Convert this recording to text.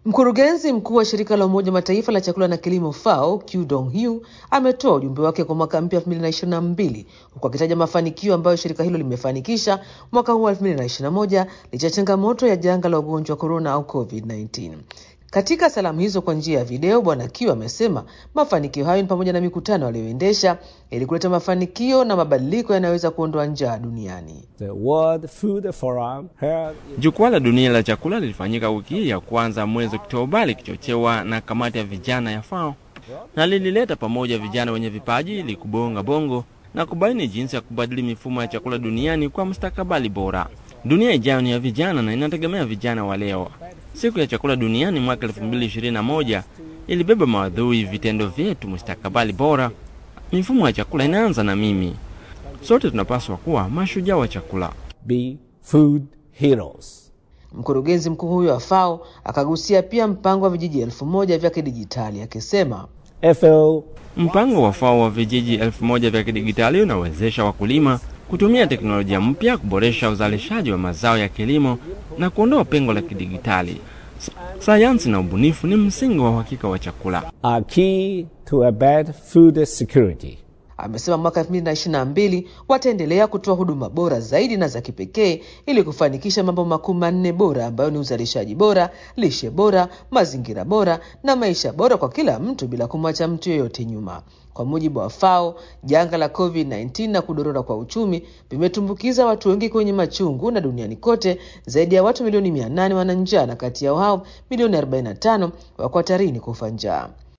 Mkurugenzi mkuu wa shirika la Umoja Mataifa la chakula na kilimo FAO Q Dong Hu ametoa ujumbe wake kwa mwaka mpya 2022 huku akitaja mafanikio ambayo shirika hilo limefanikisha mwaka huu wa 2021 licha ya changamoto ya janga la ugonjwa wa korona au COVID-19. Katika salamu hizo kwa njia ya video, Bwana Q amesema mafanikio hayo ni pamoja na mikutano aliyoendesha ili kuleta mafanikio na mabadiliko yanayoweza kuondoa njaa duniani. The World Food Forum held Jukwaa la dunia la chakula lilifanyika wiki hii ya kwanza mwezi Oktoba likichochewa na kamati ya vijana ya FAO na lilileta pamoja vijana wenye vipaji ili kubonga bongo na kubaini jinsi ya kubadili mifumo ya chakula duniani kwa mustakabali bora. Dunia ijayo ni ya vijana na inategemea vijana wa leo. Siku ya chakula duniani mwaka 2021 ilibeba maudhui vitendo vyetu, mustakabali bora. Mifumo ya chakula inaanza na mimi. Sote tunapaswa kuwa mashujaa wa chakula. be food heroes. Mkurugenzi mkuu huyo wa FAO akagusia pia mpango wa vijiji elfu moja vya kidijitali akisema FAO Mpango wa FAO wa vijiji elfu moja vya kidigitali unawezesha wakulima kutumia teknolojia mpya kuboresha uzalishaji wa mazao ya kilimo na kuondoa pengo la kidigitali. S- Sayansi na ubunifu ni msingi wa uhakika wa chakula. are key to a bad food security. amesema mwaka 2022 wataendelea kutoa huduma bora zaidi na za kipekee ili kufanikisha mambo makuu manne bora ambayo ni uzalishaji bora, lishe bora, mazingira bora na maisha bora kwa kila mtu bila kumwacha mtu yeyote nyuma. Kwa mujibu wa FAO, janga la COVID-19 na kudorora kwa uchumi vimetumbukiza watu wengi kwenye machungu, na duniani kote zaidi ya watu milioni 800 wana njaa, na kati yao hao milioni 45 wako hatarini kufa njaa.